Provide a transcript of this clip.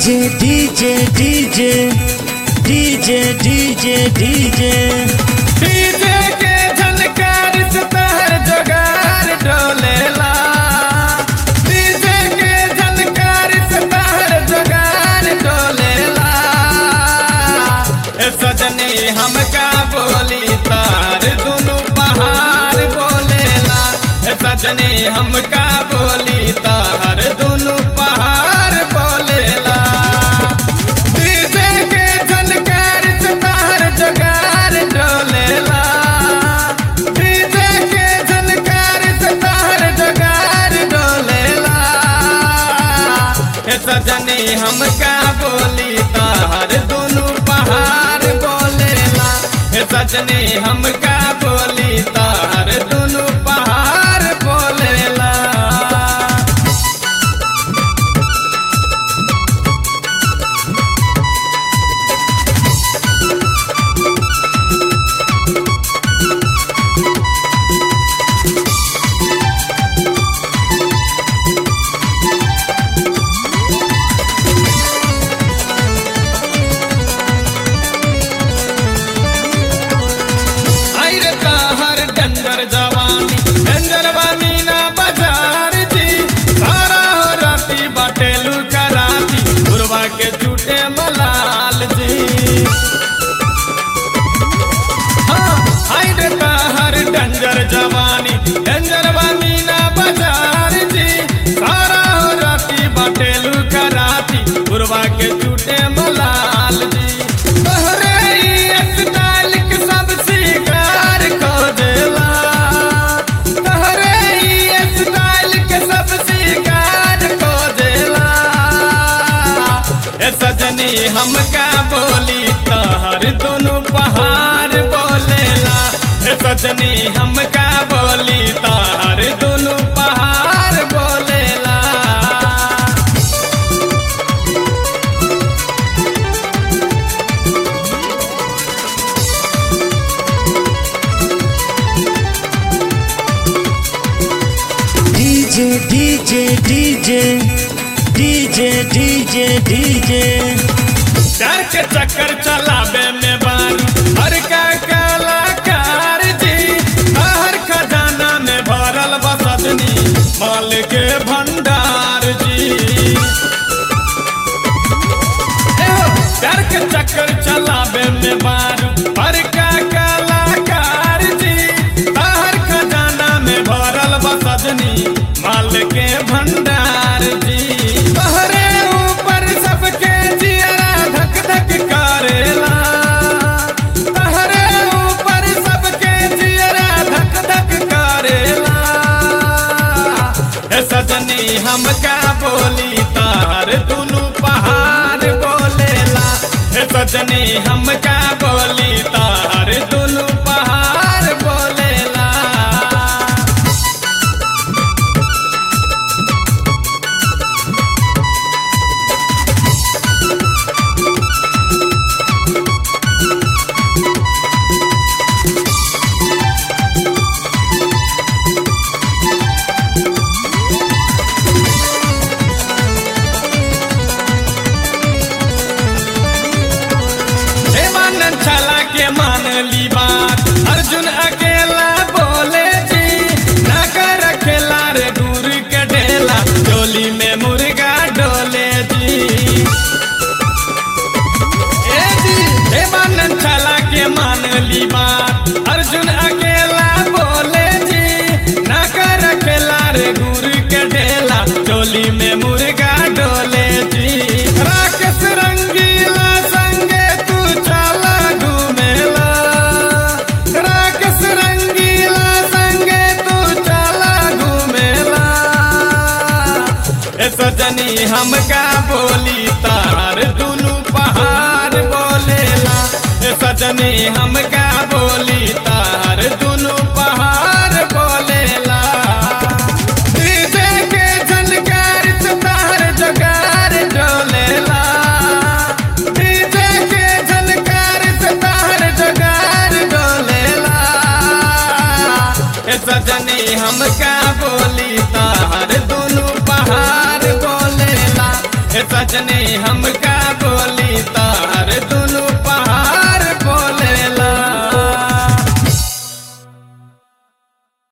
DJ DJ DJ DJ DJ DJ DJ के झनकार से तहर जोगार डोलेला डीजे के झनकार से तहर जोगार डोलेला ए सजनी हमका बोली तार दुनु पहाड़ बोलेला ए सजनी हमका बोली तार दुनु पहाड़ बोलेला डीजे के झनकार से तहर जोगार डोलेला डीजे के झनकार से तहर जोगार डोलेला ए सजनी हमका बोली तार दोनों पहाड़ बोलेला ए सजनी हमका बोली तार दोनों पहाड़ बोलेला आइर हर डंगर जवानी डंगर बानी ना बाजार जी सारा हो राती बाटेलू कराती गुरवा के झूठे मलाल जी हाँ आइर हर डंगर जवानी डंगर बानी ना बाजार जी सारा हो राती बाटेलू कराती गुरवा के झूठे मलाल जी तोहरे ई स्टाइल के सब शिकार खोजेला तोहरे ई स्टाइल के सब शिकार खोजेला ए सजनी हमका बोली तोहर दोनों पहाड़ बोलेला ए सजनी हमका बोली तोहर दोनों पहाड़ बोलेला DJ DJ DJ DJ DJ DJ डर के चक्कर चलावे में बारू हर का कलाकार जी हर खजाना में भरल बसदनी माल के भंडार जी एहो, डर के चक्कर चलावे में बारू हर का कलाकार जी हर खजाना में भरल बसदनी माल के भंडार जी तोहरे ऊपर सबके जियरा धक धक करेला तोहरे ऊपर सबके जियरा धक धक करेला ए सजनी हमका बोली तार दुनु पहाड़ बोलेला ए सजनी हमका बोली तार दुनु पहाड़ बोलेला देवानंद छला के मान ली बात अर्जुन अकेला बोले जी ना कर खेला रे दूर के ढेला डोली में मुर्गा डोले जी ए जी देवानंद छला के मान ली बात अर्जुन अकेला बोले जी ना कर खेला रे दूर के ढेला डोली में मुर्गा डोले जी राकेश रंगीला संगे तू चला घूमेला राकेश रंगीला संगे तू चला घूमेला ए सजनी हमका बोली तार दुनु पहाड़ बोलेला ए सजनी हमका बोली तार दुनु पहाड़ बोलेला डीजे के झनकार से तार जोगार डोलेला डीजे के झनकार से तार जोगार डोलेला ए सजनी हमका बोली तार दोनों पहाड़ बोलेला ए सजनी सजने हमका